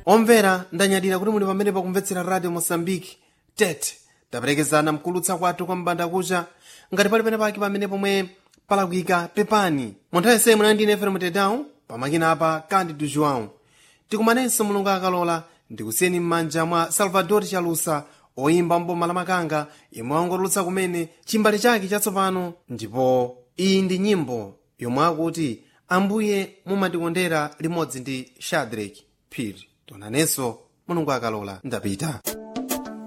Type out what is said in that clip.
omvera ndanyadira kuti muli pamene pakumvetsera radio mosambiki tete taperekezana mkulutsa kwathu kwa mbanda kucha ngati pali pene pake pamene pomwe palakwika pepani mu nthawi yonse munali ndine fm tedown pamakina apa candido joão tikumanenso mulungu akalola ndikusiyeni m'manja mwa salvador chalusa oyimba mboma la makanga yemwe wangotulutsa kumene chimbali chake chatsopano ndipo iyi ndi nyimbo yomwe akuti ambuye mumatikondera limodzi ndi shadrack phiri tonanenso mulungu akalola ndapita